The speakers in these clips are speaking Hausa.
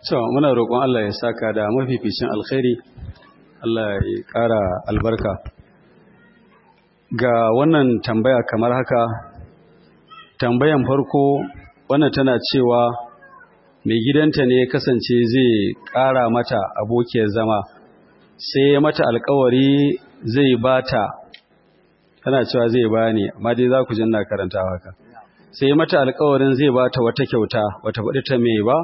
To, muna roƙon Allah ya saka da mafificin alkhairi, Allah ya ƙara albarka. Ga wannan tambaya kamar haka, tambayan farko wannan tana cewa mai gidanta ne kasance zai ƙara mata abokiyar zama, sai ya mata alkawari zai bata, tana cewa zai bani, amma dai za ku jinna karanta haka. Sai ya mata alkawarin zai bata wata kyauta, wata faɗi ta mai ba,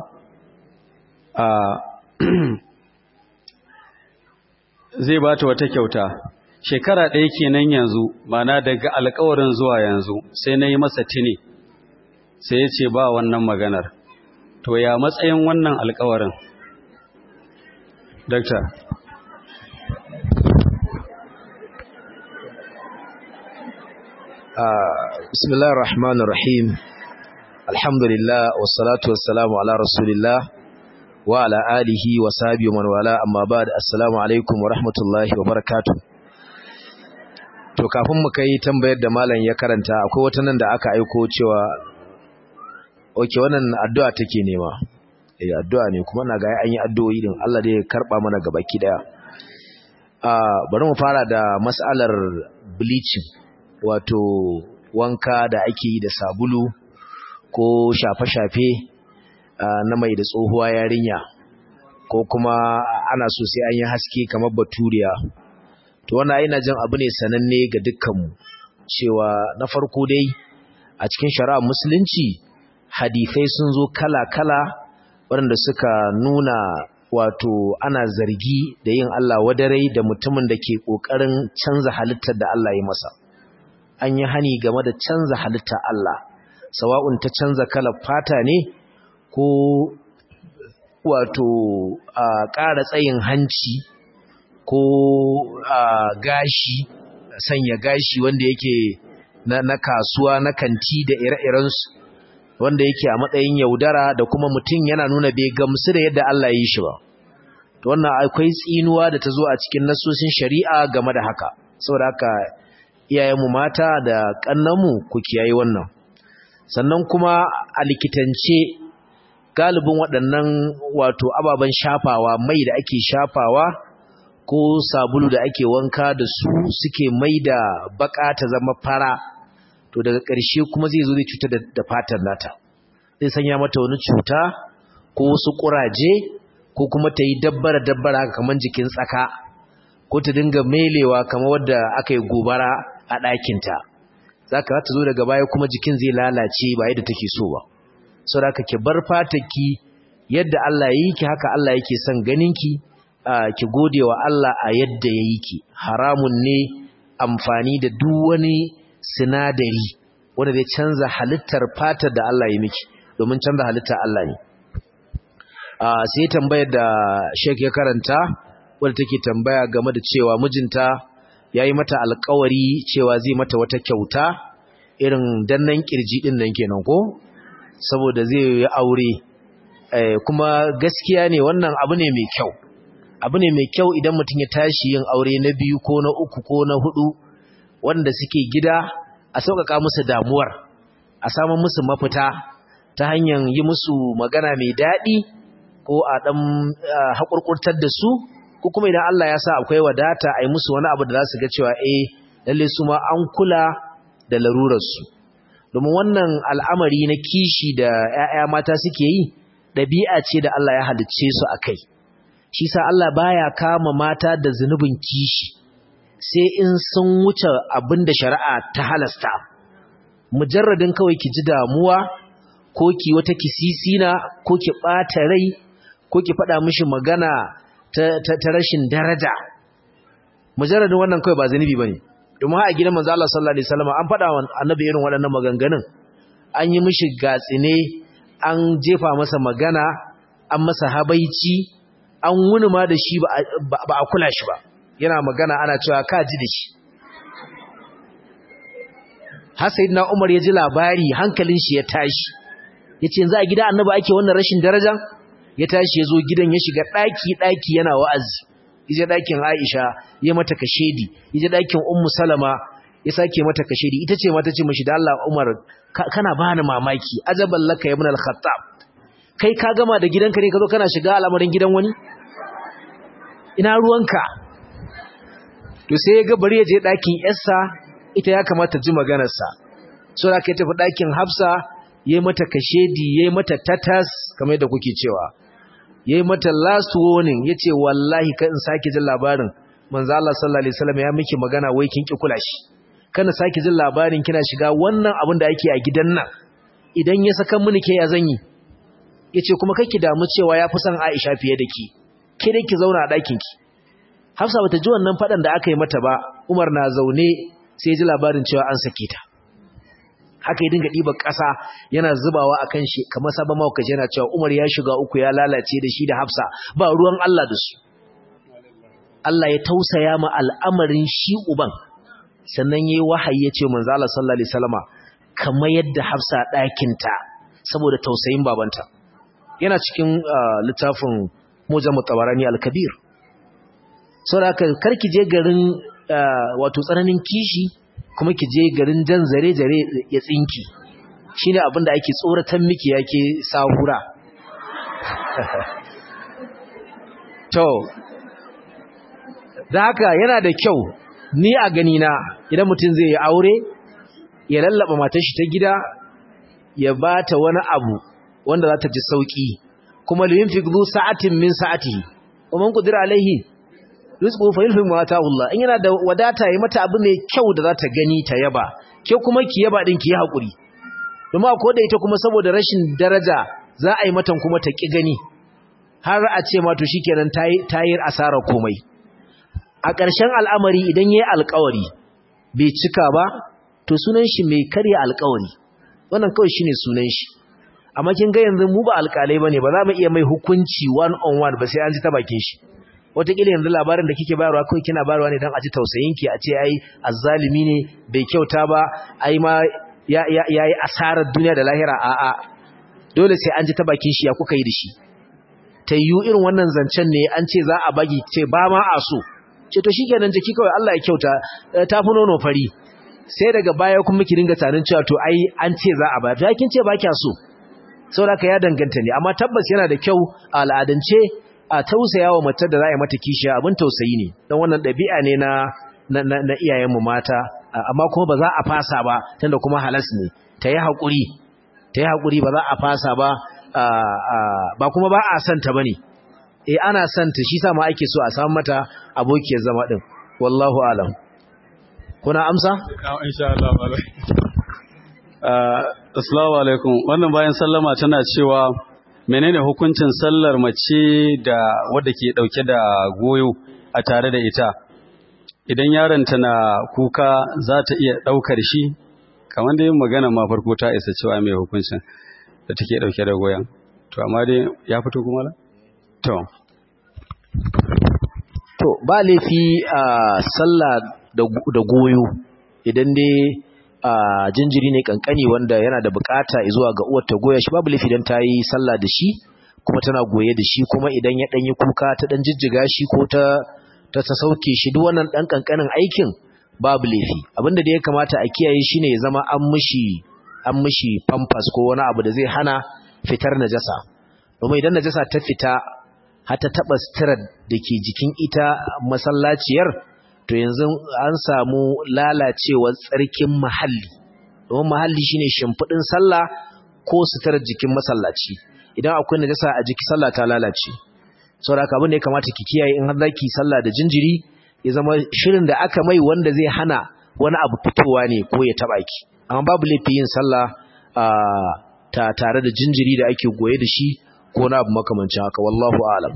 zai ba ta wata kyauta shekara ɗaya kenan yanzu mana daga alkawarin zuwa yanzu sai na yi masa tini sai ya ce ba wannan maganar to ya matsayin wannan alkawarin dakta bismillahir rahmanir rahim alhamdulillah wassalatu wassalamu ala rasulillah wa ala alihi wa sahbihi wa man wala amma ba'd assalamu alaikum wa rahmatullahi wa barakatuh to kafin mu kai tambayar da malam ya karanta akwai wata nan da aka aiko cewa oke wannan addu'a take nema eh addu'a ne kuma na ga an yi addu'o'i din Allah dai ya karba mana gabaki daya ah bari mu fara da mas'alar bleaching wato wanka da ake yi da sabulu ko shafe-shafe na mai da tsohuwa yarinya ko kuma ana so sai an yi haske kamar baturiya to wannan ina jin abu ne sananne ga dukkanmu cewa na farko dai a cikin shari'ar musulunci hadisai sun zo kala-kala waɗanda suka nuna wato ana zargi da yin Allah wadarai da mutumin da ke ƙoƙarin canza halittar da Allah ya masa an yi hani game da canza halittar Allah sawa'un ta canza kalar fata ne ko wato a ƙara tsayin hanci ko a gashi sanya gashi wanda yake na, na kasuwa na kanti da ire-irensu wanda yake a matsayin yaudara da kuma mutum yana nuna bai gamsu da yadda Allah ya yi shi ba to wannan akwai tsinuwa da ta zo a cikin nasosin shari'a game da haka saboda haka iyayenmu mata da kannanmu ku kiyaye wannan sannan kuma a likitance galibin waɗannan wato ababen shafawa mai da ake shafawa ko sabulu da ake wanka da su suke mai da baka ta zama fara to daga ƙarshe kuma zai zo zai cuta da fatar nata zai sanya mata wani cuta ko wasu ƙuraje ko kuma ta yi dabbara dabbara kamar jikin tsaka ko ta dinga melewa kamar wadda aka yi gobara a ɗakinta za ka ta zo daga baya kuma jikin zai lalace ba yadda take so ba so da ka ki bar fataki yadda Allah ya yi ki haka Allah yake son ganinki ki gode wa Allah a yadda ya yi ki haramun ne amfani da duk wani sinadari wanda zai canza halittar fatar da Allah ya miki domin canza halittar Allah ne sai tambayar da Sheikh ya karanta wadda take tambaya game da cewa mijinta ya yi mata alkawari cewa zai mata wata kyauta irin dannan kirji din nan kenan ko saboda zai yi aure kuma gaskiya ne wannan abu ne mai kyau abu ne mai kyau idan mutum ya tashi yin aure na biyu ko na uku ko na hudu wanda suke gida a sauƙaƙa musu damuwar a samun musu mafita ta hanyar yi musu magana mai daɗi ko a ɗan haƙurƙurtar da su ko kuma idan Allah ya sa akwai wadata a yi musu wani abu da za su ga cewa eh lalle su ma an kula da larurarsu domin wannan al'amari na kishi da ‘ya'ya mata suke yi ɗabi'a ce da Allah ya halicce su a kai shi sa Allah baya kama mata da zunubin kishi sai in sun wuce abin da shari'a ta halasta mujarradin kawai ki ji damuwa ko ki wata kisisina ko ki ɓata rai ko ki faɗa mishi magana ta rashin daraja mujarradin wannan kawai ba zunubi bane domin a gidan manzo Allah sallallahu alaihi wasallam an faɗa wa annabi irin waɗannan maganganun an yi mishi gatsine an jefa masa magana an masa habaici an wuni ma da shi ba a kula shi ba yana magana ana cewa ka ji da shi har sayyidina Umar ya ji labari hankalin shi ya tashi yace yanzu a gida annabi ake wannan rashin daraja ya tashi ya zo gidan ya shiga daki daki yana wa'azi yaje dakin Aisha ya mata kashedi yaje dakin Ummu Salama ya sake mata kashedi ita ce mata ce mishi da Allah Umar kana bani mamaki ajaban laka ibn al-Khattab kai ka gama da gidanka ne ka zo kana shiga al'amarin gidan wani ina ruwanka to sai ya ga bari ya je ɗakin yarsa ita ya kamata ji maganarsa so da ka tafi ɗakin hafsa ya yi mata kashedi ya yi mata tatas kamar yadda kuke cewa ya yi mata last warning ya ce wallahi kan in sake jin labarin manzo Allah sallallahu alaihi wasallam ya miki magana wai kin ki kula shi kana sake jin labarin kina shiga wannan abin da ake a gidan nan idan ya saka mini ke ya zanyi yace kuma kake damu cewa yafi son Aisha fiye da ki ke dai ki zauna a ɗakin ki Hafsa bata ji wannan fadan da aka yi mata ba Umar na zaune sai ya ji labarin cewa an sake ta haka ya dinga ɗiba ƙasa yana zubawa a kan shi kamar sabon mawakaci yana cewa umar ya shiga uku ya lalace da shi da hafsa ba ruwan Allah da su Allah ya tausaya ma al'amarin shi uban sannan ya yi wahayi ya ce manzo Allah sallallahu alaihi wasallama kamar yadda hafsa ɗakinta saboda tausayin babanta yana cikin littafin mujam tabarani al-kabir saboda haka karki je garin wato tsananin kishi kuma ki je garin jan zare-zare ya tsinki shi ne abinda ake tsoratan miki yake sahura to da haka yana da kyau ni a ganina idan mutum zai yi aure ya lallaba matar shi ta gida ya ba ta wani abu wanda za ta ji sauki kuma liyin fi sa'atin min sa'atihi wa man qadira alaihi rizqu fa yulhi ma Allah in yana da wadata yi mata abu mai kyau da za ta gani ta yaba ke kuma ki yaba din ki yi hakuri kuma ko da ita kuma saboda rashin daraja za a yi matan kuma ta ki gani har a ce ma to shikenan tayi tayi asara komai a ƙarshen al'amari idan yayi alƙawari bai cika ba to sunan shi mai karya alƙawari wannan kawai shine sunan shi amma kin ga yanzu mu ba alƙalai bane ba za mu iya mai hukunci one on one ba sai an ji ta bakin shi wataƙila yanzu labarin da kike bayarwa kawai kina bayarwa ne don a ji tausayinki a ce ai azzalimi ne bai kyauta ba ai ma ya yi asarar duniya da lahira a'a dole sai an ji ta bakin shi ya kuka yi da shi ta yiwu irin wannan zancen ne an ce za a bagi ce ba ma a so ce to shi kenan jiki kawai Allah ya kyauta ta fi nono fari sai daga baya kuma ki dinga tarin cewa to ai an ce za a ba to kin ce ba kya so saboda ka ya danganta ne amma tabbas yana da kyau a al'adance a tausaya wa matar da za a yi mata kishiya abin tausayi ne don wannan ɗabi'a ne na na iyayenmu mata amma kuma ba za a fasa ba tunda kuma halas ne ta yi haƙuri ta yi haƙuri ba za a fasa ba ba kuma ba a santa ba ne e ana santa shi sama ake so a samu mata abokiyar zama ɗin wallahu alam kuna amsa? insha Allah assalamu alaikum wannan bayan sallama tana cewa menene hukuncin sallar mace da wadda ke dauke da goyo a tare da ita idan yaronta na kuka za ta iya daukar shi kamar da yin magana ma farko ta isa cewa mai hukuncin da take dauke da goyon to amma dai ya fito kuma la to to ba laifi a sallah da goyo idan dai a jinjiri ne kankani wanda yana da bukata zuwa ga uwar ta goya shi babu laifi dan ta yi sallah da shi kuma tana goye da shi kuma idan ya dan yi kuka ta dan jijjiga shi ko ta ta ta sauke shi duk wannan dan kankanin aikin babu laifi abinda da ya kamata a kiyaye shine ya zama an mishi an mishi pampers ko wani abu da zai hana fitar najasa domin idan najasa ta fita har ta taba sitirar da ke jikin ita masallaciyar to yanzu an samu lalacewar tsarkin mahalli domin mahalli shine shimfidin sallah ko sutar jikin masallaci idan akwai najasa a jiki sallah ta lalace saboda haka abin da ya kamata ki kiyaye in har zaki sallah da jinjiri ya zama shirin da aka mai wanda zai hana wani abu fitowa ne ko ya taba ki amma babu laifi yin sallah ta tare da jinjiri da ake goye da shi ko na abu makamancin haka wallahu a'lam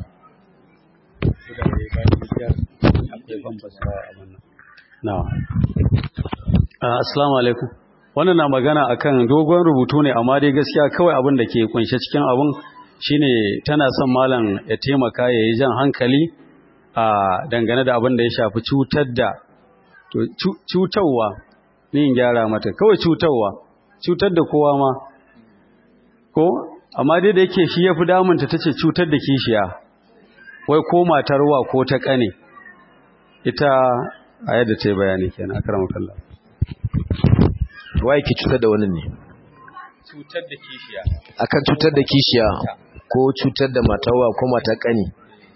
Assalamu alaikum. Wannan na magana akan dogon rubutu ne amma dai gaskiya kawai abin da ke kunshe cikin abin shine tana son malam ya taimaka ya yi jan hankali a dangane da abin da ya shafi cutar da to cutarwa ni in gyara mata kawai cutarwa cutar da kowa ma ko amma dai da yake shi yafi damunta tace cutar da kishiya wai ko matarwa ko ta kane ita a yadda ta yi bayani kenan akramu kallah wai ki cutar da wani ne cutar da kishiya akan cutar da kishiya ko cutar da matawa ko mata kani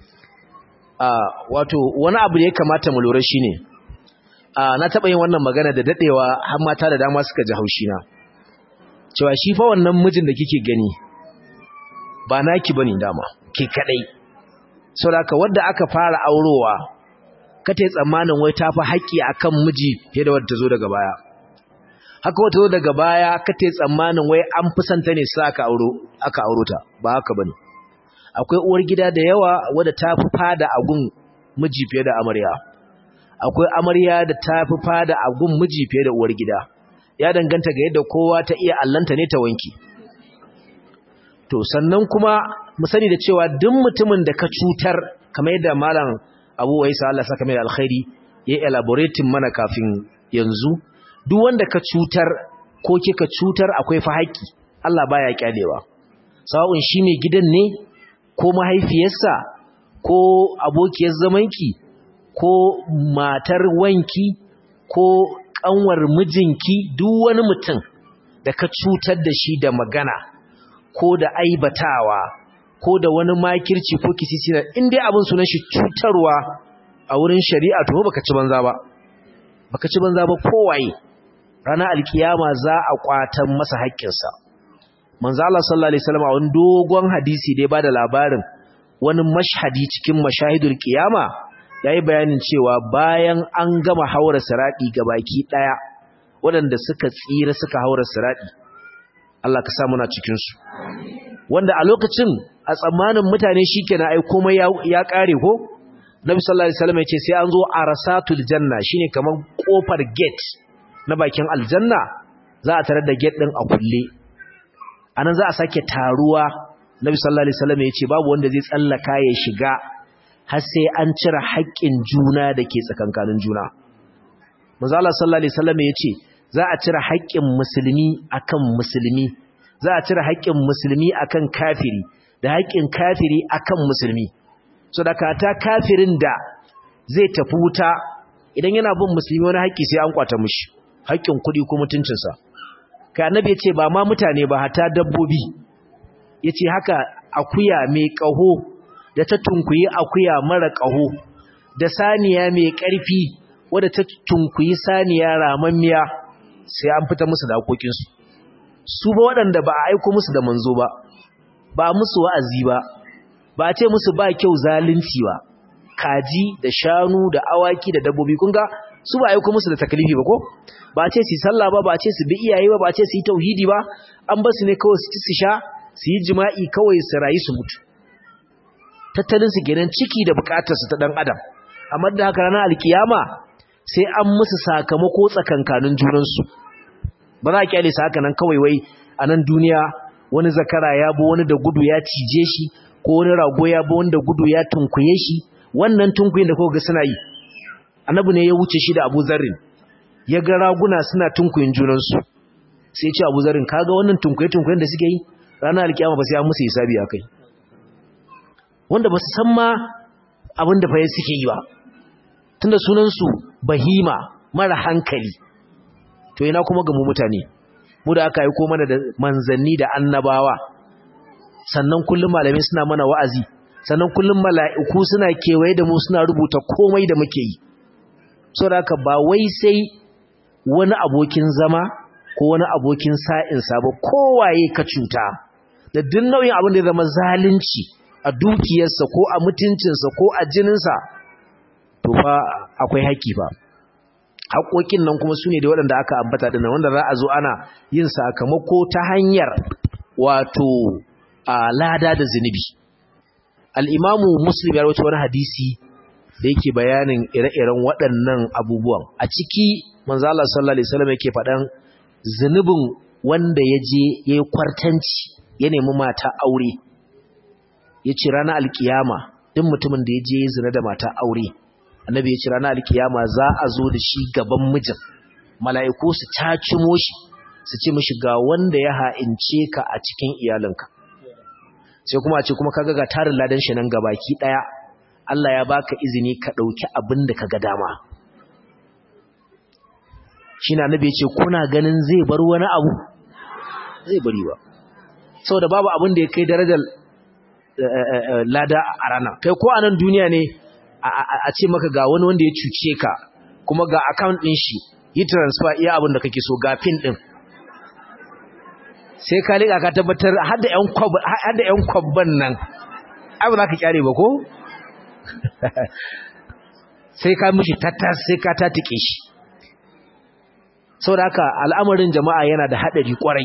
a wato wani abu da ya kamata mu lura shine a na taba yin wannan magana da dadewa har mata da dama suka ji haushi na cewa shi fa wannan mijin da kike gani ba naki bane dama ke kadai saboda wanda aka fara aurowa kate tsammanin wai ta fi haƙƙi akan miji fiye da wadda ta zo daga baya haka wata zo daga baya kate tsammanin wai an fi santa ne sa aka auro aka auro ta ba haka bane akwai uwar gida da yawa wadda ta fi fada a gun miji fiye da amarya akwai amarya da ta fi fada a gun miji fiye da uwar gida ya danganta ga yadda kowa ta iya allanta ne ta wanki to sannan kuma mu sani da cewa duk mutumin da ka cutar kamar yadda malam Abu Waisa Allah saka mai alkhairi ya elaborating mana kafin yanzu duk wanda ka cutar ko kika cutar akwai fa haƙi Allah baya kyalewa sawun shi mai gidan ne ko mahaifiyarsa ko abokiyar zamanki ko matar wanki ko kanwar mijinki duk wani mutum da ka cutar da shi da magana ko da aibatawa ko da wani makirci ko kisisina in dai abin sunan shi cutarwa a wurin shari'a to baka ci banza ba baka ci banza ba kowaye ranar alkiyama za a kwatan masa haƙƙinsa manzo Allah sallallahu alaihi wasallam a wani dogon hadisi da ya bada labarin wani mashhadi cikin mashahidul kiyama yayi bayanin cewa bayan an gama haura siradi gabaki daya waɗanda suka tsira suka haura siradi Allah ka sa muna cikin su wanda a lokacin a tsammanin mutane shikenan ai komai ya, ya kare ko Nabi sallallahu alaihi wasallam ya ce sai an zo arasatul janna shine kaman kofar gate na bakin aljanna za a tarar da gate din a kulle anan za a sake taruwa Nabi sallallahu alaihi wasallam ya ce babu wanda zai tsallaka ya shiga har sai an cire haƙƙin juna da ke tsakankanin juna manzo Allah sallallahu alaihi wasallam ya ce za a cire haƙƙin musulmi akan musulmi za a cire haƙƙin musulmi akan kafiri da haƙƙin kafiri akan musulmi so da kata kafirin da zai tafi wuta idan yana bin musulmi wani haƙƙi sai an kwata mishi haƙƙin kuɗi ko mutuncinsa kai annabi yace ba ma mutane ba hata dabbobi yace haka akuya mai ƙaho da ta tunkuyi akuya mara ƙaho da saniya mai ƙarfi wadda ta tunkuyi saniya ramammiya sai an fita musu da haƙoƙinsu su ba waɗanda ba a aiko musu da manzo ba ba musu wa'azi ba ba a ce musu ba kyau zalunci ba kaji da shanu da awaki da dabbobi kun ga su ba aiko musu da takalifi ba ko ba a ce su sallah ba ba a ce su bi iyaye ba ba a ce su yi tauhidi ba an ba su ne kawai su ci su sha su yi jima'i kawai su rayu su mutu tattalin su kenan ciki da bukatar su ta dan adam amma da haka ranar alkiyama sai an musu sakamako tsakankanin junansu ba za a kyale su haka nan kawai wai a nan duniya wani zakara ya bo wani da gudu ya cije shi ko wani rago ya bo wani da gudu ya tunkuye shi wannan tunkuyin da kuka ga suna yi annabi ne ya wuce shi da Abu Zarrin ya ga raguna suna tunkuyin junansu sai ya ce Abu Zarrin kaga wannan tunkuye tunkuyen da suke yi ranar alkiyama ba sai an musu hisabi akai wanda ba su san ma abin da fa suke yi ba tunda sunan su bahima mara hankali to ina kuma ga mu mutane mu da aka yi ko mana da manzanni da annabawa sannan kullum malamai suna mana wa'azi sannan kullum mala'iku suna kewaye da mu suna rubuta komai da muke yi saboda haka ba wai sai wani abokin zama ko wani abokin sa'insa ba kowaye ka cuta da duk nau'in abin da ya zama zalunci a dukiyarsa ko a mutuncinsa ko a jininsa to fa akwai haƙƙi ba haƙoƙin nan kuma su ne da waɗanda aka ambata ɗin wanda za a zo ana yin sakamako ta hanyar wato a lada da zunubi al'imamu muslim ya rawaito wani hadisi da yake bayanin ire-iren waɗannan abubuwan a ciki manzala sallallahu alaihi wasallam yake faɗan zunubin wanda ya je ya yi kwartanci ya nemi mata aure ya ce ranar alkiyama duk mutumin da ya je ya zina da mata aure annabi ya ce ranar alkiyama za a zo da shi gaban mijin mala'iku su cacimo shi su ce mishi ga wanda ya ha'ince ka a cikin iyalinka sai kuma a ce kuma kaga ga tarin ladan shi nan gabaki daya Allah ya baka izini ka dauki abin da kaga dama shine annabi ya ce kuna ganin zai bar wani abu zai bari ba saboda babu abin da ya kai darajar lada a rana kai ko a nan duniya ne a ce maka ga wani wanda ya cuce ka kuma ga account ɗin shi yi transfer iya abin da kake so ga pin ɗin sai ka liƙa ka tabbatar har da 'yan kwabban nan abu za ka kyare ba ko? sai ka mishi tattas sai ka tatike shi sau da haka al'amarin jama'a yana da haɗari ƙwarai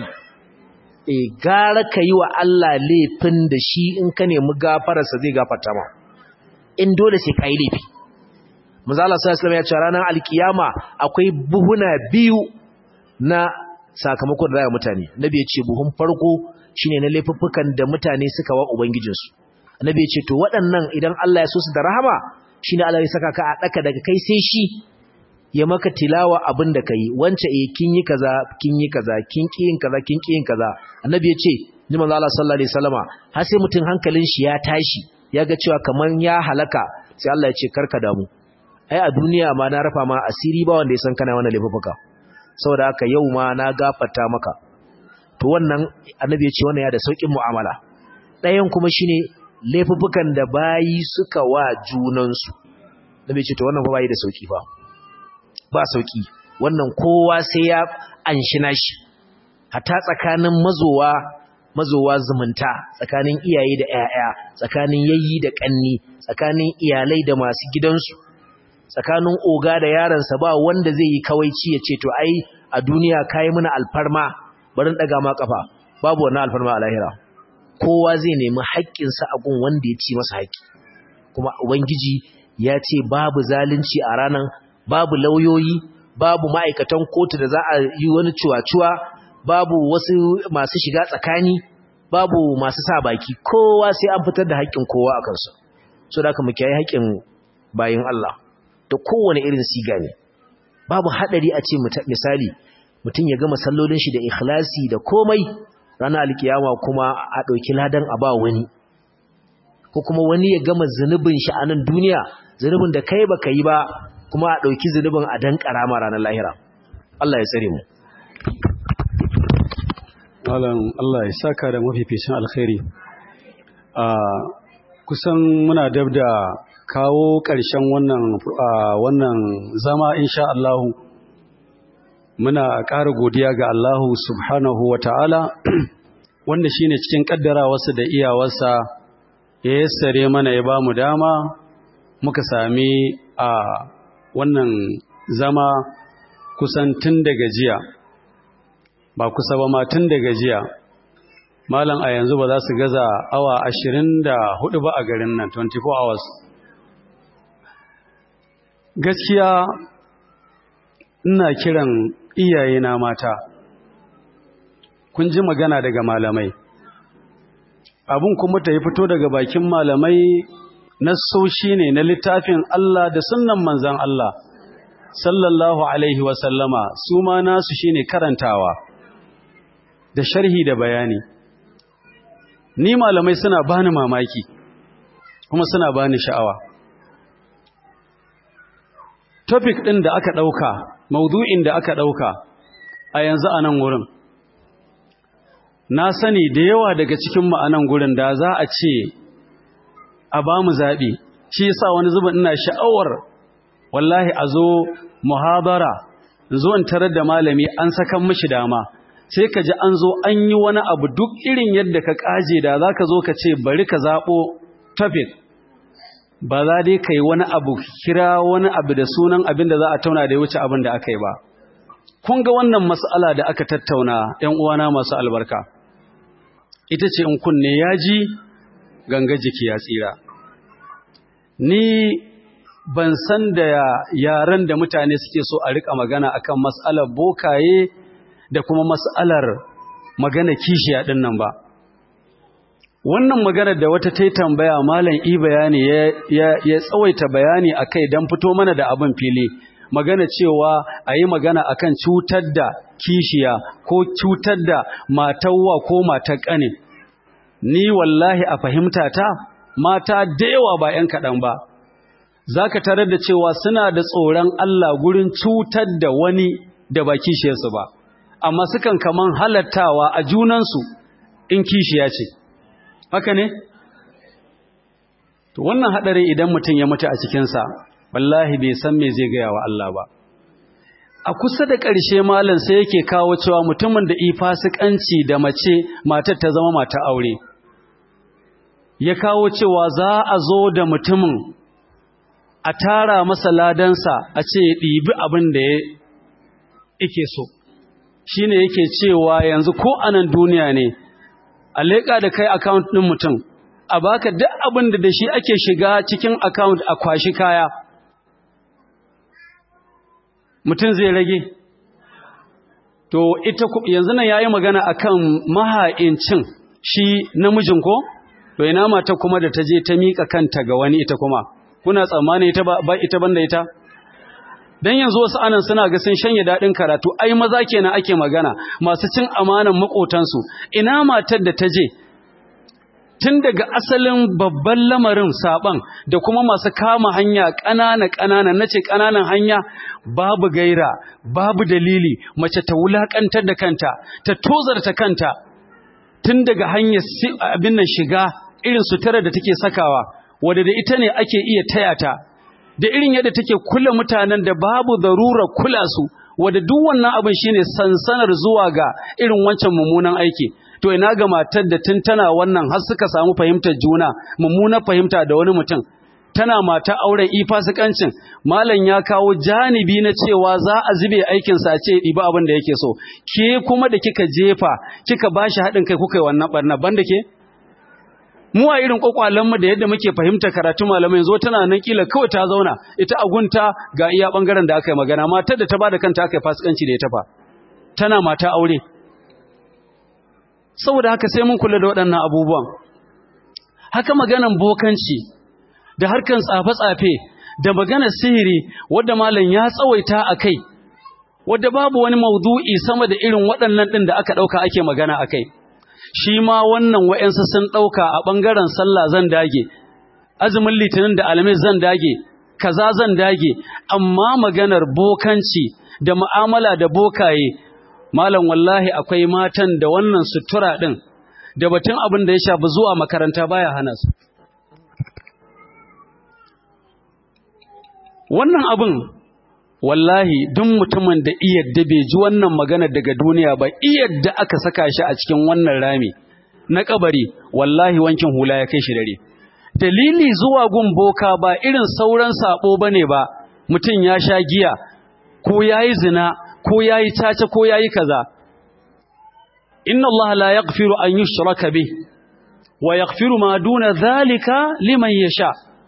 e gara ka yi wa Allah laifin da shi in ka nemi gafararsa zai gafarta ma in dole sai ka yi laifi mazala sa islam ya ce ranar alkiyama akwai buhuna biyu na sakamakon da za mutane nabi ya ce buhun farko shine na laifuffukan da mutane suka wa ubangijinsu nabi ya ce to waɗannan idan Allah ya so su da rahama shine Allah ya saka ka a daka daga kai sai shi ya maka tilawa abin da kai wance eh kin yi kaza kin yi kaza kin ki yin kaza kin ki yin kaza annabi ya ce ni manzo Allah sallallahu alaihi wasallama har sai mutun hankalin shi ya tashi ya ga cewa kaman ya halaka sai Allah ya ce karka damu ai a duniya ma na rafa ma asiri ba wanda ya san kana wannan laifuka saboda haka yau ma na gafarta maka to wannan annabi ya ce wannan ya da saukin mu'amala ɗayan kuma shine laifukan da bayi suka wa junansu nabi ya ce to wannan fa bayi da sauki fa ba sauki wannan kowa sai ya anshi nashi hatta tsakanin mazowa mazowa zumunta tsakanin iyaye da ƴaƴa tsakanin yayyi da kanni tsakanin iyalai da masu gidansu tsakanin oga da yaransa ba wanda zai yi kawaici ya ce to ai a duniya kai mana alfarma bari daga ma kafa babu wannan alfarma a lahira kowa zai nemi haƙƙinsa a gun wanda ya ci masa haƙƙi kuma ubangiji ya ce babu zalunci a ranan babu lauyoyi babu ma'aikatan kotu da za a yi wani cuwa-cuwa babu wasu masu shiga tsakani babu masu sa baki kowa sai an fitar da haƙƙin kowa a kansa so da aka mu kiyaye haƙƙin bayin Allah da kowane irin siga ne babu haɗari a ce misali mutum ya gama sallolin shi da ikhlasi da komai ranar alkiyama kuma a ɗauki ladan a ba wani ko kuma wani ya gama zunubin shi a nan duniya zunubin da kai baka yi ba kuma a ɗauki zunubin a dan ƙarama ranar lahira Allah ya tsare mu Malam Allah ya saka da mafificin alkhairi a kusan muna dab da kawo ƙarshen wannan wannan zama insha Allah muna ƙara godiya ga Allah subhanahu wata'ala wanda shine cikin kaddarawarsa da iyawarsa ya yassare mana ya ba mu dama muka sami a wannan zama kusan tun daga jiya ba kusa ba ma tun daga jiya malam a yanzu ba za su gaza awa ashirin da hudu ba a garin nan 24 hours gaskiya ina kiran iyayena mata kun ji magana daga malamai abun kuma ta yi fito daga bakin malamai na soshi ne na littafin Allah da sunnan manzan Allah sallallahu alaihi wasallama su ma nasu shine karantawa da sharhi da bayani ni malamai suna bani mamaki kuma suna bani sha'awa topic ɗin da aka ɗauka maudu'in da aka ɗauka a yanzu a nan wurin na sani da yawa daga cikin ma'anan gurin da za a ce a ba mu zaɓi shi yasa wani zubin ina sha'awar wallahi a zo muhabara zo in tarar da malami an sakan mishi dama sai ka ji an zo an yi wani abu duk irin yadda ka kaje da za ka zo ka ce bari ka zaɓo topic ba za dai ka yi wani abu kira wani abu da sunan abin da za a tauna da ya wuce abin da aka yi ba kun ga wannan mas'ala da aka tattauna ‘yan uwana masu albarka ita ce in kunne ya ji ganga jiki ya tsira ni ban san da yaren da mutane suke so a rika magana akan mas'alar bokaye da kuma mas'alar magana kishiya din nan ba wannan maganar da wata ta tambaya malam i bayani ya, ya, tsawaita bayani akai don fito mana da abin fili magana cewa a yi magana akan cutar da kishiya ko cutar da matawa ko matar ƙane ni wallahi a fahimta ta mata da yawa ba ‘yan kaɗan ba za ka tarar da cewa suna da tsoron Allah gurin cutar da wani da ba kishiyarsu ba amma sukan kaman halattawa a junansu in kishiya ce haka ne to wannan hadari idan mutum ya mutu a cikinsa wallahi bai san me zai gaya wa Allah ba a kusa da ƙarshe malam sai yake kawo cewa mutumin da ifasikanci da mace matar ta zama mata aure ya kawo cewa za a zo da mutumin a tara masa ladansa a ce ya ɗibi abin da yake so shi ne yake cewa yanzu ko anan duniya ne a leƙa da kai akawunt ɗin mutum a baka duk abin da da shi ake shiga cikin akawunt a kwashi kaya mutum zai rage to ita yanzu nan yayi magana akan maha'incin shi namijin ko to ina mata kuma da ta je ta mika kanta ga wani ita kuma kuna tsammani ita ba ita banda ita dan yanzu wasu anan suna ga sun shanye dadin karatu ai maza kenan ake magana masu cin amanan makotansu ina matar da ta je tun daga asalin babban lamarin saban da kuma masu kama hanya ƙanana ƙanana nace ƙananan hanya babu gaira babu dalili mace ta wulakantar da kanta ta tozarta kanta tun daga hanyar abin nan shiga irin sutura da take sakawa wadda da ita ne ake iya taya ta da irin yadda take kula mutanen da babu darurar kula su wadda duk wannan abin shine sansanar zuwa ga irin wancan mummunan aiki to ina ga matar da tun tana wannan har suka samu fahimtar juna mummunar fahimta da wani mutum tana mata auren ifasikancin malam ya kawo janibi na cewa za a zube aikin sa ce ɗiba abin da yake so ke kuma da kika jefa kika bashi haɗin kai kuka yi wannan barna banda ke mu a irin mu da yadda muke fahimta karatu malamai yanzu tana nan kila kawai ta zauna ita agunta ga iya bangaren da aka yi magana matar da ta bada kanta aka yi fasikanci da ita fa tana mata aure saboda haka sai mun kula da waɗannan abubuwan haka maganan bokanci da harkan tsafe-tsafe da maganar sihiri wadda malam ya tsawaita a kai wadda babu wani maudu'i sama da irin waɗannan ɗin da aka ɗauka ake magana a kai shi ma wannan wa'yansu sun ɗauka a ɓangaren sallah zan dage azumin litinin da alamis zan dage kaza zan dage amma maganar bokanci da mu'amala da bokaye malam wallahi akwai matan da wannan sutura ɗin da batun abin da ya shafi zuwa makaranta baya hana su wannan abin wallahi duk mutumin da iyadda bai ji wannan magana daga duniya ba iyadda aka saka shi a cikin wannan rami na kabari wallahi wankin hula ya kai shi dare dalili zuwa gun boka ba irin sauran sabo bane ba mutum ya sha giya ko yayi zina ko yayi caca ko yayi kaza inna Allah la yaghfiru an yushraka bih wa yaghfiru ma duna dhalika liman yasha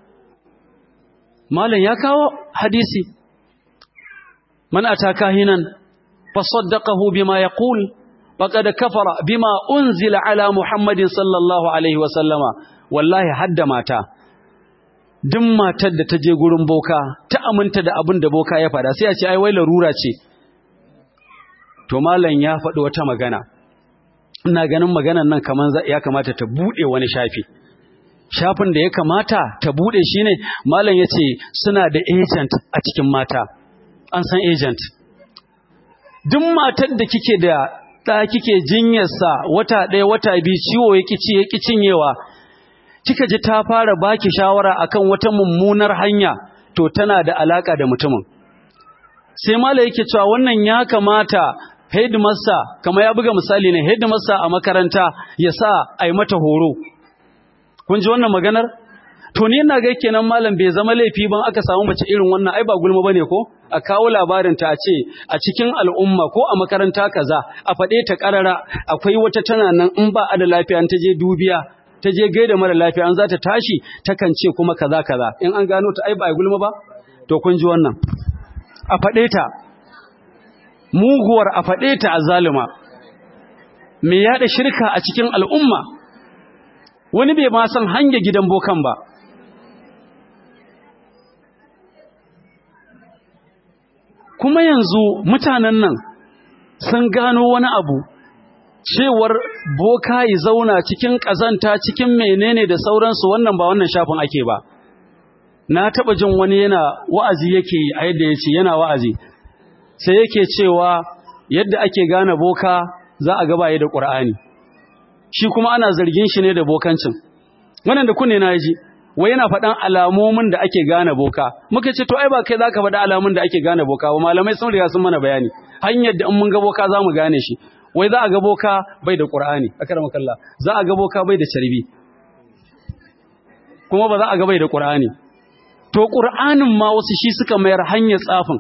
malam ya kawo hadisi man ataka hinan fasaddaqahu bima yaqul faqad kafara bima unzila ala muhammadin sallallahu alaihi wa sallama wallahi hadda mata duk matar da ta je gurin boka ta aminta da abin da boka ya fada sai a ce ai wai larura ce to malam ya faɗi wata magana ina ganin maganan nan kaman ya kamata ta bude wani shafi shafin da ya kamata ta bude shine malam yace suna da agent a cikin mata an san agent duk matar da kike da da kike jinyar sa wata ɗaya wata biyu ciwo yake ci yake cinyewa kika ji ta fara baki shawara akan wata mummunar hanya to tana da alaka da mutumin sai malam yake cewa wannan ya kamata headmaster kamar ya buga misali ne headmaster a makaranta ya sa a yi mata horo kun ji wannan maganar to ni ina ga kenan malam bai zama laifi ban aka samu mace irin wannan ai ba gulma bane ko a kawo labarin ta a ce a cikin al'umma ko a makaranta kaza a faɗe ta karara akwai wata tana nan in ba a da lafiya ta je dubiya ta je gaida mara lafiya an za ta tashi takan ce kuma kaza kaza in an gano ta ai ba gulma ba to kun ji wannan a faɗe ta muguwar a faɗe ta a zalima me yaɗa shirka a cikin al'umma wani bai ma san hanyar gidan bokan ba kuma yanzu mutanen nan sun gano wani abu cewar boka yi zauna cikin ƙazanta cikin menene da sauransu wannan ba wannan shafin ake ba na taɓa jin wani yana wa'azi yake a yadda ya ce yana wa'azi sai yake cewa yadda ake gane boka za a gabaye da ƙur'ani shi kuma ana zargin shi ne da bokancin wannan da kunne na ji wai yana faɗan alamomin da ake gane boka muka ce to ai ba kai zaka faɗa alamomin da ake gane boka ba malamai sun riga sun mana bayani hanyar da in mun ga boka za mu gane shi wai za a ga boka bai da qur'ani akramakallah za a ga boka bai da carbi kuma ba za a ga bai da qur'ani to qur'anin ma wasu shi suka mayar hanyar tsafin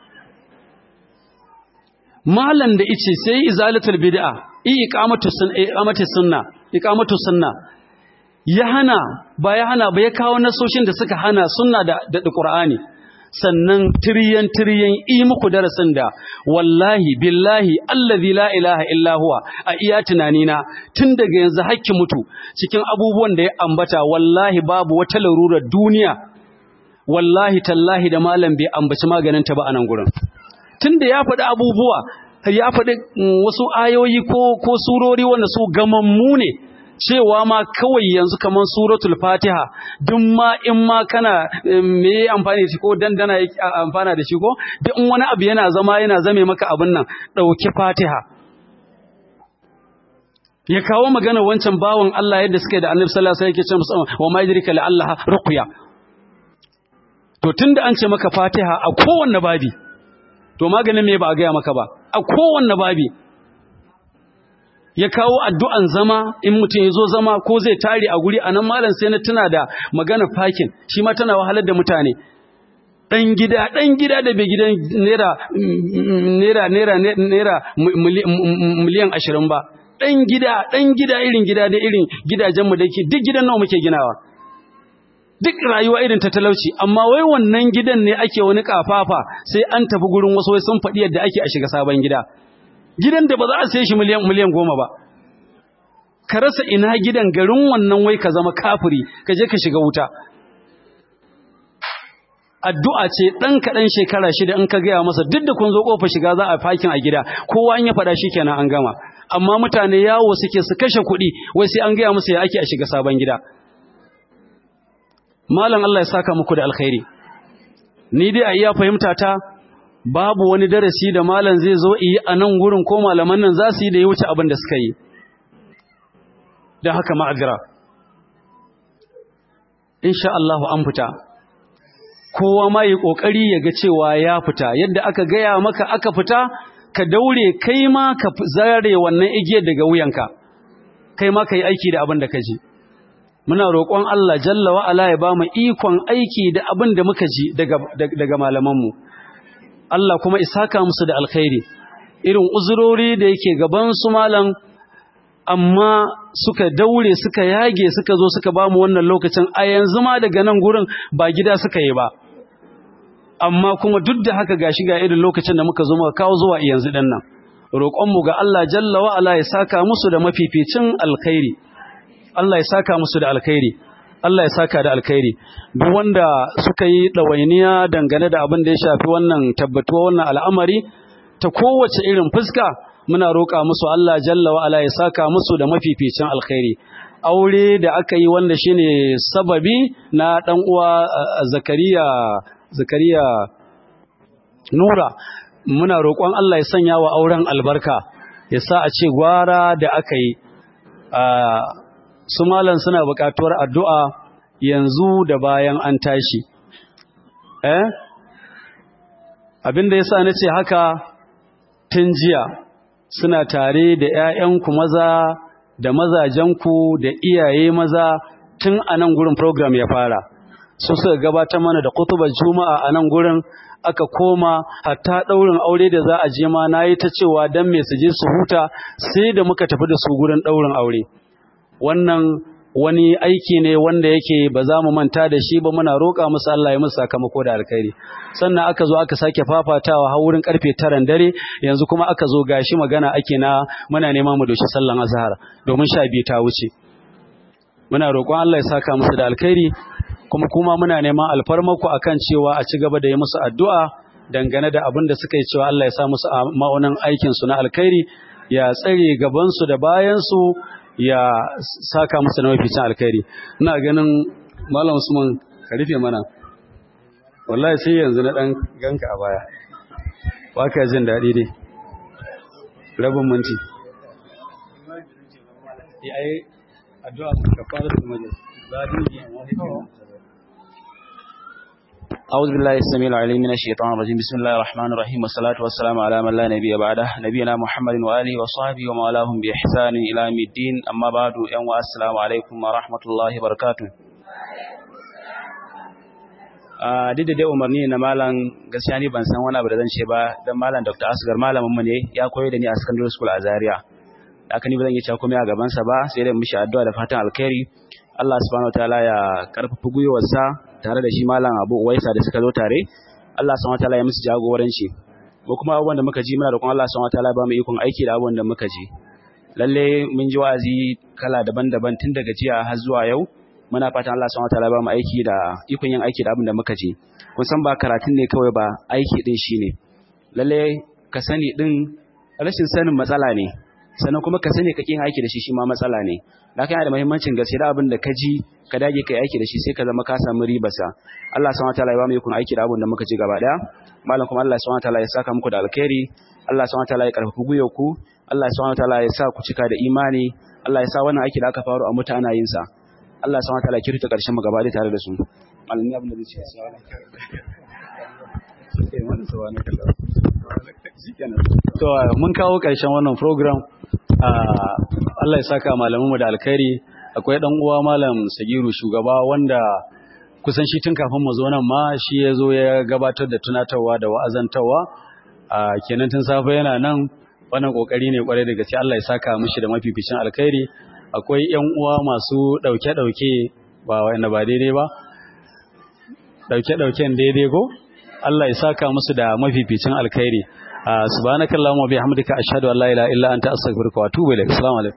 malan da ice sai izalatul bid'a iqamatu sunna iqamatu sunna iqamatu sunna ya hana ba ya hana ba ya kawo nasoshin da suka hana sunna da da Qur'ani sannan tiriyan tiriyan yi muku darasin da wallahi billahi allazi la ilaha illa huwa a iya tunanina tun daga yanzu hakki mutu cikin abubuwan da ya ambata wallahi babu wata larurar duniya wallahi tallahi da malam bai ambaci maganin ta ba a nan gurin tunda ya faɗi abubuwa ya faɗi wasu ayoyi ko ko surori wanda su gamammu ne cewa ma kawai yanzu kaman suratul fatiha duk ma in ma kana me amfani da shi ko dandana amfana da shi ko duk in wani abu yana zama yana zame maka abin nan ɗauki fatiha ya kawo magana wancan bawan Allah yadda suka yi da annabi sallallahu alaihi wasallam yake ce wa ma yadrika la Allah ruqya to tunda an ce maka fatiha a kowanne babi to maganin me ba a gaya maka ba a kowanne babi ya kawo addu'an zama in mutum ya zo zama ko zai tare a guri a nan malam sai na tuna da magana fakin shi ma tana wahalar da mutane ɗan gida ɗan gida da bai gidan naira naira naira naira miliyan ashirin ba ɗan gida ɗan gida irin gida da irin gidajenmu da ke duk gidan nawa muke ginawa duk rayuwa irin ta talauci amma wai wannan gidan ne ake wani kafafa sai an tafi gurin wasu wai sun faɗi yadda ake a shiga sabon gida gidan da ba za a sai shi miliyan miliyan goma ba ka rasa ina gidan garin wannan wai ka zama kafiri ka je ka shiga wuta addu'a ce ɗan kaɗan shekara shida in ka gaya masa duk da kun zo ƙofa shiga za a fakin a gida kowa in ya faɗa shi kenan an gama amma mutane yawo suke su kashe kuɗi wai sai an gaya musu ya ake a shiga sabon gida malam Allah ya saka muku da alkhairi ni dai a iya fahimta ta babu wani darasi da malam zai zo yi a nan gurin ko malaman nan za su yi da ya wuce abin da suka yi da haka ma'azira insha Allah an fita kowa ma yi kokari ya ga cewa ya fita yadda aka gaya maka aka fita ka daure kai ma ka zare wannan igiyar daga wuyanka kai ma ka yi aiki da abin da ka ji muna roƙon Allah jalla wa ala ya ba mu ikon aiki da abin da muka ji daga daga malamanmu Allah kuma isaka musu da alkhairi irin uzurori da yake gaban su malam amma suka daure suka yage suka zo suka ba mu wannan lokacin a yanzu ma daga nan gurin ba gida suka yi ba amma kuma duk da haka gashi ga irin lokacin da muka zo muka kawo zuwa yanzu din nan roƙonmu ga Allah jalla wa ala ya saka musu da mafificin alkhairi Allah ya saka musu da alkhairi Allah ya saka da alkhairi duk wanda suka yi ɗawainiya dangane da abin da ya shafi wannan tabbatuwa wannan al'amari ta kowace irin fuska muna roƙa musu Allah jalla wa ala ya saka musu da mafificin alkhairi aure da aka yi wanda shine sababi na dan uwa Zakariya Zakariya Nura muna roƙon Allah ya sanya wa auren albarka ya sa a ce gwara da aka yi su malan suna buƙatuwar addu'a yanzu da bayan an tashi eh abinda yasa nace haka tun jiya suna tare da ƴaƴanku maza da mazajenku da iyaye maza tun a nan gurin program ya fara su suka gabatar mana da kutubar juma'a a nan gurin aka koma hatta ɗaurin aure da za a je ma nayi ta cewa dan me su je su huta sai da muka tafi da su gurin ɗaurin aure wannan wani aiki ne wanda yake ba za mu manta da shi ba muna roƙa musu Allah ya musu sakamako da alkhairi sannan aka zo aka sake fafatawa har wurin karfe 9 dare yanzu kuma aka zo gashi magana ake na muna neman mu doshi sallan azhar domin sha biyu ta wuce muna roƙon Allah ya saka musu da alkhairi kuma kuma muna neman alfarmako akan cewa a ci gaba da yi musu addu'a dangane da abin da suka yi cewa Allah ya sa musu ma'aunin aikin su na alkhairi ya tsare gaban su da bayan su ya saka masa na mafi alkhairi ina ganin malam usman ka rufe mana wallahi sai yanzu na dan ganka a baya waka jin daɗi dai rabin minti ai addu'a ka fara da majalis ba dinki amma أعوذ بالله السميع العليم من الشيطان الرجيم بسم الله الرحمن الرحيم والصلاة والسلام على من لا نبي بعده نبينا محمد وآله وصحبه وما والاهم بإحسان إلى يوم الدين أما بعد يوم السلام عليكم ورحمة الله وبركاته duk da dai umarni na malam gaskiya ni ban san wani abu da zan ce ba dan malam Dr. Asgar malamin mu ne ya koyar da ni a secondary school a Zaria haka ni ba zan yi cewa komai a gaban sa ba sai dai mishi addu'a da fatan alkhairi Allah subhanahu wataala ya karfafa gwiwarsa tare da shi malam Abu Uwaisa da suka zo tare Allah subhanahu wataala ya musu jagoranci ko kuma abubuwan da muka ji muna roƙon Allah subhanahu wataala ba mu ikon aiki da abubuwan da muka ji lalle mun ji wa'azi kala daban-daban tun daga jiya har zuwa yau muna fatan Allah subhanahu wataala ba mu aiki da ikon yin aiki da abin da muka ji kun san ba karatun ne kawai ba aiki din shine lalle ka sani din rashin sanin matsala ne sannan kuma ka sani ka kin aiki da shi shi ma matsala ne da yana da muhimmancin gaske da abin da ka ji ka dage kai aiki da shi sai ka zama ka samu ribarsa Allah subhanahu wataala ya ba mu ikon aiki da abin da muka ji gaba daya malam kuma Allah subhanahu wataala ya saka muku da alkhairi Allah subhanahu wataala ya karfafa gwiwar ku Allah subhanahu wataala ya sa ku cika da imani Allah ya sa wannan aiki da aka faru a mutu ana yin sa Allah subhanahu wataala ya kirta karshen mu gaba tare da su malami abin da zai ce to mun kawo karshen wannan program Allah ya saka malamanmu da alkhairi akwai dan uwa malam Sagiru shugaba wanda kusan shi tun kafin mu zo nan ma shi ya zo ya gabatar da tunatarwa da wa'azantawa a kenan tun safe yana nan wannan kokari ne kwarai da gaske Allah ya saka mishi da mafificin alkhairi akwai ƴan uwa masu dauke dauke ba wanda ba daidai ba dauke dauken daidai ko Allah ya saka musu da mafificin alkhairi subhanakallahumma bihamdika ashhadu an la ilaha illa anta astaghfiruka wa atubu ilaik assalamu alaikum